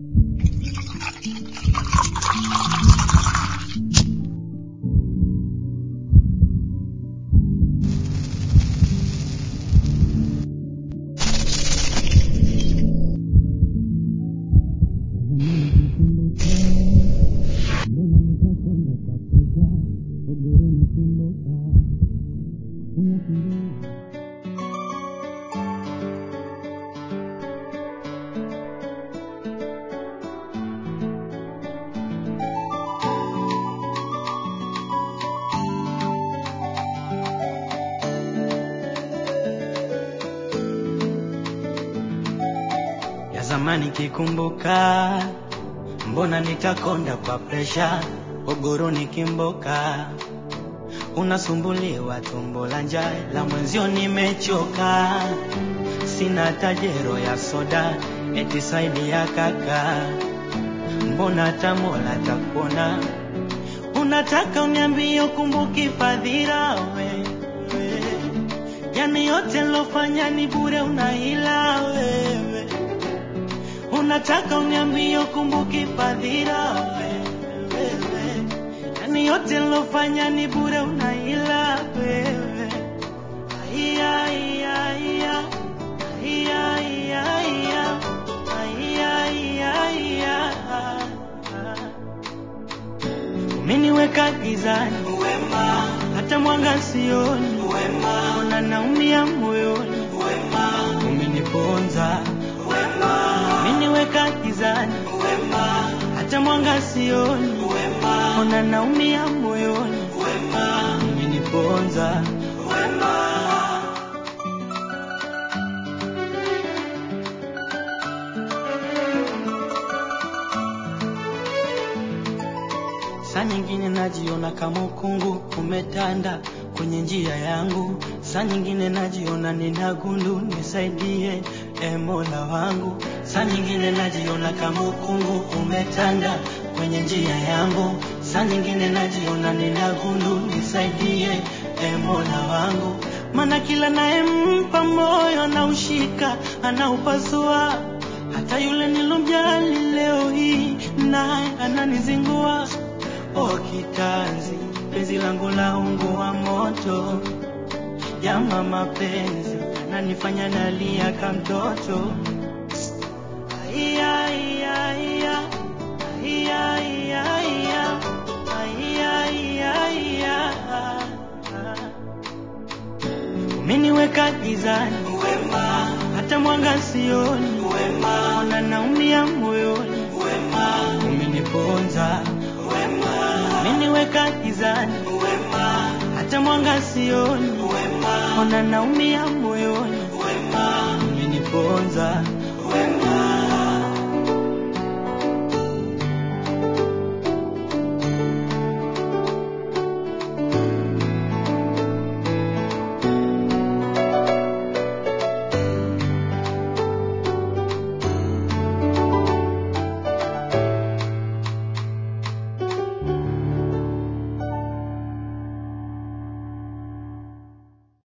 ya zamani kikumbuka, mbona nitakonda kwa presha, ogoro nikimboka, unasumbuliwa tumbo la njaa, la mwenzio nimechoka, sina tajero ya soda, eti saidi ya kaka, mbona tamola takuona, unataka uniambie ukumbuki fadhila wewe, yani yote lofanya ni bure, unahila wewe unataka uniambie ukumbuki fadhila wewe, yani yote lofanya ni bure, unaila wewe. Aiya, aiya, aiya. Aiya, aiya, aiya. Aiya, aiya, aiya. Umeniweka gizani wema, hata mwanga sioni wema, ona naumia moyoni wema, umeniponza wema, umeniweka gizani wema, hata mwanga sioni wema, ona naumia moyoni wema, umeniponza wema. Saa nyingine najiona kama ukungu umetanda kwenye njia yangu, saa nyingine najiona nina gundu, nisaidie e Mola wangu. Saa nyingine najiona kama ukungu umetanda kwenye njia yangu, saa nyingine najiona nina gundu, nisaidie e Mola wangu. Maana kila nayempa moyo anaushika, anaupasua hata yule nilomjali leo hii naye ananizingua. O kitanzi, penzi langu la ungu wa moto, jama mapenzi ananifanya nalia kama mtoto. Aiya, aiya, aiya. Aiya, aiya, aiya. Aiya, aiya, aiya. Umeniweka gizani wema, hata mwanga sioni wema, ona naumia moyoni wema, umeniponza wema, umeniweka gizani wema, hata mwanga sioni wema, ona naumia moyoni wema, umeniponza